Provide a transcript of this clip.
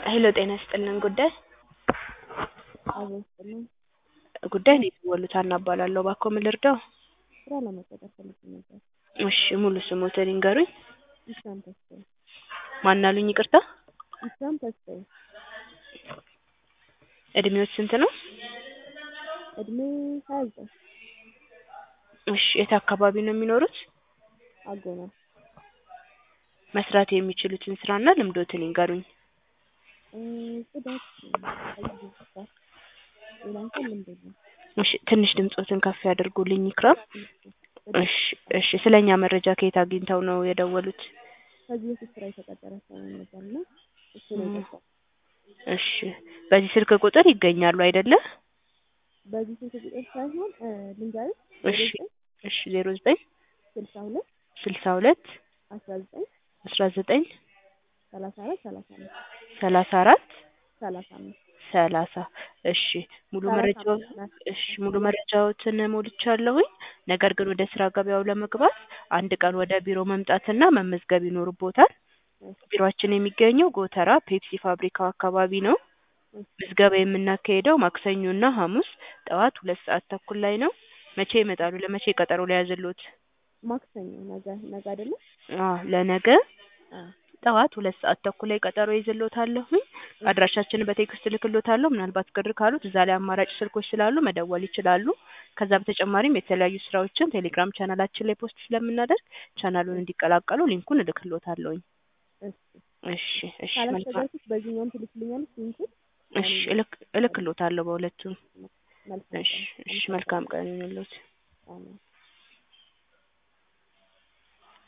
ሄሎ ጤና ይስጥልን ጉዳይ አዎ ይስጥልኝ። ጉዳይ ነው የደወሉት ሀና እባላለሁ እባክዎ ምን ልርዳው ስራ ለመቀጠር ፈልጌ ነበር። እሺ ሙሉ ስሞትን ይንገሩኝ ኢሳም ተስፋዬ። ማን አሉኝ ይቅርታ ኢሳም ተስፋዬ። እድሜዎት ስንት ነው እድሜ ሀያ ዘጠኝ እሺ የት አካባቢ ነው የሚኖሩት አጎና መስራት የሚችሉትን ስራና ልምዶትን ይንገሩኝ እ ጽዳት ከዚህ ጋር ሌላ እንኳን ልምድ የለም። እሺ ትንሽ ድምጾትን ከፍ ያድርጉልኝ ይክራም እሺ እሺ ስለኛ መረጃ ከየት አግኝተው ነው የደወሉት ከዚህ በፊት ስራ የተቀጠረ ሰው ነበርና እሱ ነው የገባው። እሺ በዚህ ስልክ ቁጥር ይገኛሉ አይደለ በዚህ ስልክ ቁጥር ሳይሆን እ ልንገርህ እሺ እሺ ዜሮ ዘጠኝ ስልሳ ሁለት ስልሳ ሁለት አስራ ዘጠኝ አስራ ዘጠኝ ሰላሳ አራት ሰላሳ አምስት ሰላሳ አራት ሰላሳ አምስት ሰላሳ እሺ ሙሉ ሰላሳ መረጃው አምስት ናት። እሺ ሙሉ መረጃዎትን ሞልቻለሁኝ ነገር ግን ወደ ስራ ገበያው ለመግባት አንድ ቀን ወደ ቢሮ መምጣትና መመዝገብ ይኖርቦታል ቢሮአችን የሚገኘው ጎተራ ፔፕሲ ፋብሪካው አካባቢ ነው ምዝገባ የምናካሄደው ማክሰኞና ሐሙስ ጠዋት ሁለት ሰዓት ተኩል ላይ ነው መቼ ይመጣሉ ለመቼ ቀጠሮ ሊያዝልዎት ማክሰኞ ነገ ነገ አይደለም አዎ ለነገ አዎ ጠዋት ሁለት ሰዓት ተኩል ላይ ቀጠሮ ይዝልዎታለሁኝ አድራሻችንን በቴክስት እልክልዎታለሁ ምናልባት ቅር ካሉት እዛ ላይ አማራጭ ስልኮች ስላሉ መደወል ይችላሉ ከዛ በተጨማሪም የተለያዩ ስራዎችን ቴሌግራም ቻናላችን ላይ ፖስት ስለምናደርግ ቻናሉን እንዲቀላቀሉ ሊንኩን እልክልዎታለሁኝ እሺ እሺ እሺ መልካም ካላስቸገርኩት በዚህኛውም ትልክልኛለች ሊንኩን እሺ እልክ እልክልዎታለሁ በሁለቱም መልካም እሺ ቀን። እሺ መልካም ቀን ይሁንልዎት አሜን